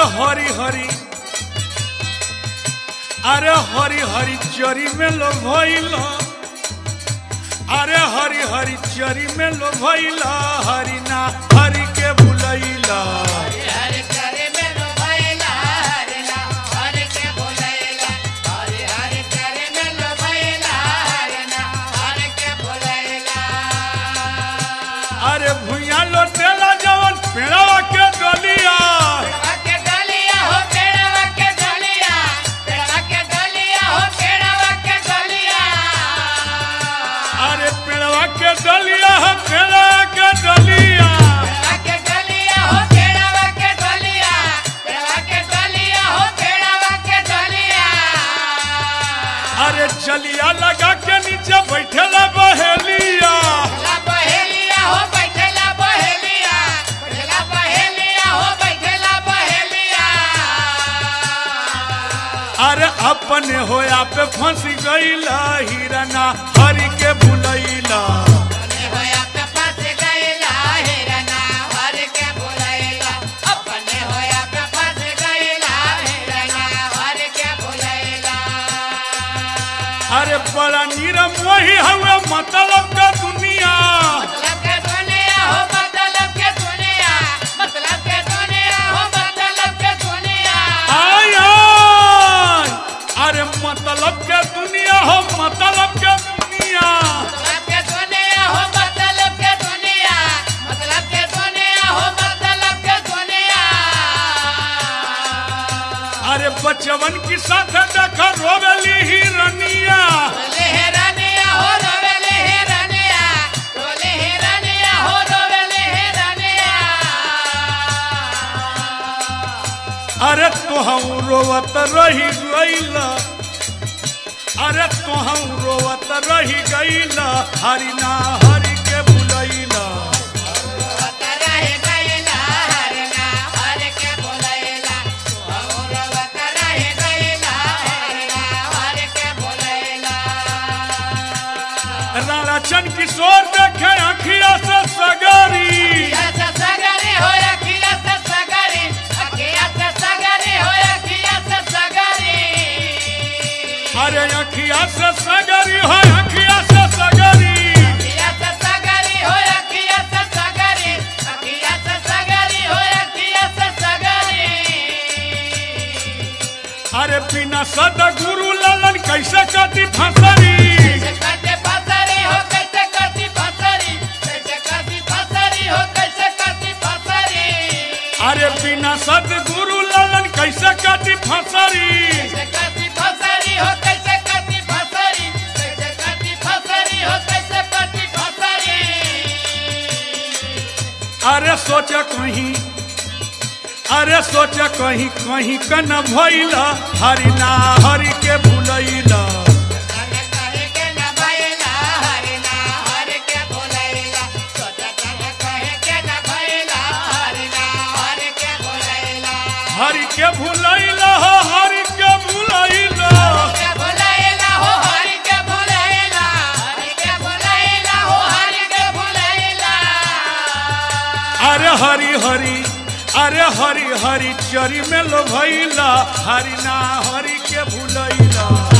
हरी हरी अरे हरी हरी चरी में लो भइला अरे हरी हरी चरी में लो भइला हरी ना हरी के बुलैला हरि करे मेरो भैला हरि ना हरि के बोलैला हरि हरि करे मेरो भैला हरि ना हरि के बोलैला अरे भुइया लोटेला जवन पेड़वा के डलिया पेड़वा के डलिया हो पेड़वा के डलिया पेड़वा के डलिया हो पेड़वा के डलिया अरे पेड़वा के डलिया है पेड़वा के डलिया पेड़वा के डलिया हो पेड़वा के डलिया पेड़वा के डलिया हो पेड़वा के डलिया अरे चलिया लगा के नीचे बैठेला बहेलिया ला बहेलिया हो बैठेला बहेलिया बैठेला बहेलिया हो बैठेला बहेलिया अरे अपने होया पे फंसी गईला हिरना हरी के बुलैला अपने होया पे फंस गईला हिरना हर के बुलैला अपने होया पे फंस गईला हिरना हर के बुलैला अरे बड़ा नीरम वही हुए मतलब का दुनिया मतलब के दुनिया हो मतलब के दुनिया मतलब के दुनिया हो मतलब के दुनिया आय आय अरे मतलब के दुनिया हो मतलब के दुनिया मतलब के दुनिया हो मतलब के दुनिया मतलब के दुनिया हो मतलब के दुनिया अरे बचवन के साथ देखा रोवेली हिरनिया लेहरानिया हो रोवेले हेरानिया रोले हेरानिया हो रोवेले हेरानिया अरे तोहू रोवत रही गईला अरे तोहू रोवत रही गईला हरि ना हरि के बुलैला वतरा हे गईला हरना हर के बोलैला और वतरा हे गईला हरना हर के बोलैला राणा चंद किशोर देखे अखिया से सगरी अखिया से सगरे हो अखिया से सगरे अखिया से सगरे हो अखिया से सगरे अरे अखिया से सगरी हो अखिया से सगरी अखिया से सगरे हो अखिया से सगरे अखिया से सगरे हो अखिया से सगरे अरे बिना सद गुरु ललन कैसे कति फसरी कैसे करते फसरी हो कैसे करती फसरी कैसे करती फसरी हो कैसे करती फसरी अरे बिना सद गुरु ललन कैसे कति फसरी कैसे करती फसरी हो कैसे करती फसरी कैसे करती फसरी हो कैसे करती फसरी अरे सोच कहीं अरे सोच कहीं कहीं का न भइला हरि ना हरि के भुलैला तन कहे के न भइला हरि ना हरि के भुलैला सोच तन कहे के न भइला हरि ना हरि के भुलैला हरि के भुलैला हो हरि के भुलैला के भुलैला हो हरि के भुलैला हरि के भुलैला हो हरि के भुलैला अरे हरि हरि अरे हरि हरि चरी में लो भैला हरि ना हरि के भुलैला